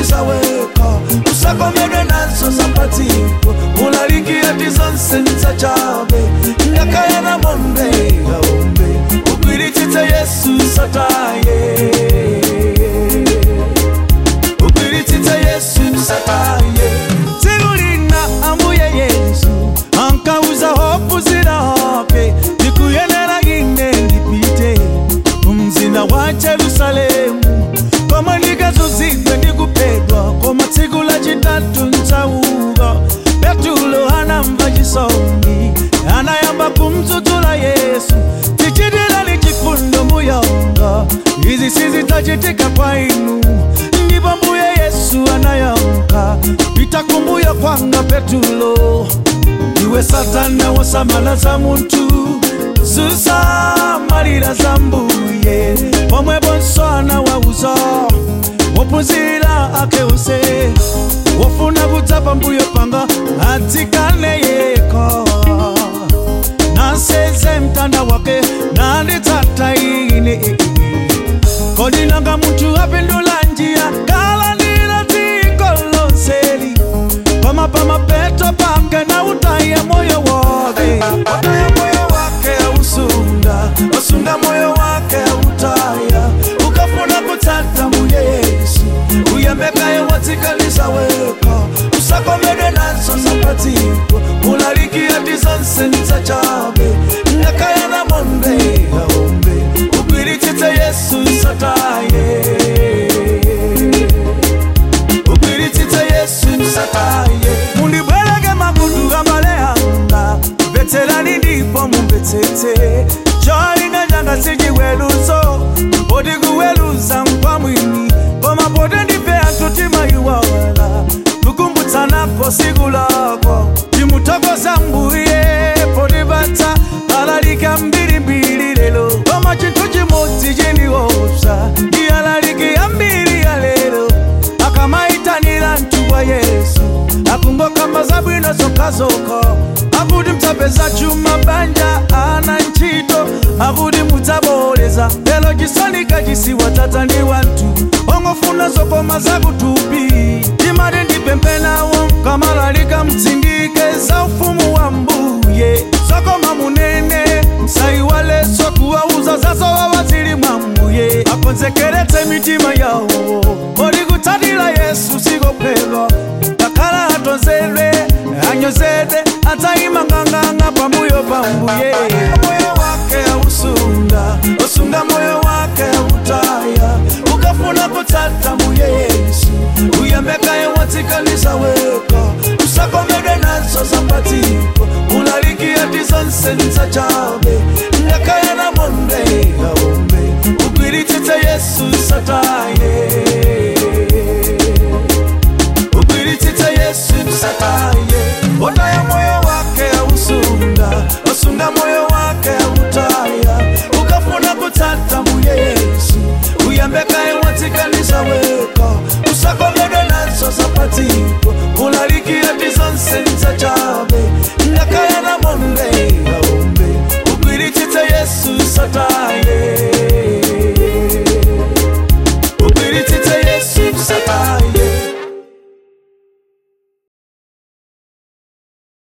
wazikalizaweka usakomedwe nazo zapatiko mulalikia tizonse nzachabe ngakayana monde aumbe ugwiritsitse yesu sataye ugwiritsitse yesu sataye tsikulina ambuye yesu ankauza hofu zirape ndikuyenera ine ndipite umzinda wa jerusalemu koma ndikazuzidwe ndikupedwa koma tsiku lachitatu ntsauka petulo anamva chisoni anayamba kumdzudzula yesu tichitirani chifundo muyonga izi sizidzachitika kwa inu ndipo mbuye yesu anayankha pita kumbuyo kwanga petulo iwe satana wasamala za munthu zusamalira za mbuye pomwe bonswana wauza wophunzira ake use wofuna kudza pambuyo panga adzikane yekha naseze mtanda wake nanditsata ine kodi nanga munthu apindula njira kalandira dziko lonseli koma pamapeto pake na utaya moyo wake utaya moyo wake ausunda ausunda moyo wake autaya ukafuna kutsata mbuye yesu uyembekaye watsikalisa weka usakomedwe nazo zapatiko ulalikia tizonse nitsachabe ngakayana monde aumbe ugwiritsitse yesu sataye ugwiritsitse yesu sataye mundibwereke makutu amale anga mvetserani ndipo mumvetsetse cholinga changa sichiweruzo poti kuweruza nkwa mwini koma poti ndife anthu timayiwala tukumbutsanako siku lako timuthokoza mbuye potipatsa alalika mbirimbiri lero koma chinthu chimodzi chindiopsa ndi alaliki ambiri ya lero akamaitanira mtu wa yesu akungokamba zabwino zokhazokha akuti mdzapeza chuma banja ana ntchito akuti mudzaboleza lero chisonika chisiwa dzadza ndi wanthu ongofuna zokoma zakutupi timati ndipemphe nawo kamalalika mtsindike za ufumu wa mbuye zokoma munene msayiwalenso kuwauza zazowawa zili mwa mbuye akonzekeretse mitima yawo poti kutsatira yesu sikophedwa kakhala atonzedwe anyozedwe adzayima nganganga pambuyo pa mbuye moyo wake ausunda usunga moyo wake autaya ukafuna kutsata mbuye yesu uyembekaye watsikalisa weka usakomedwe nazo zapatiko ulalikia tizonse nitsachabe ngakayana monde aumbe ugwiritsitse yesu sataye ugwiritsitse yesu sataye utaya moyo wake ausunda usunda moyo wake autaya ukafuna kutsata mbuye yesu uyembekaye watsikalisa weka usakomedwe nazo zapatiko ulalikia tizonse nitsachabe ngakayana monde aumbe ugwiritsitse yesu sataye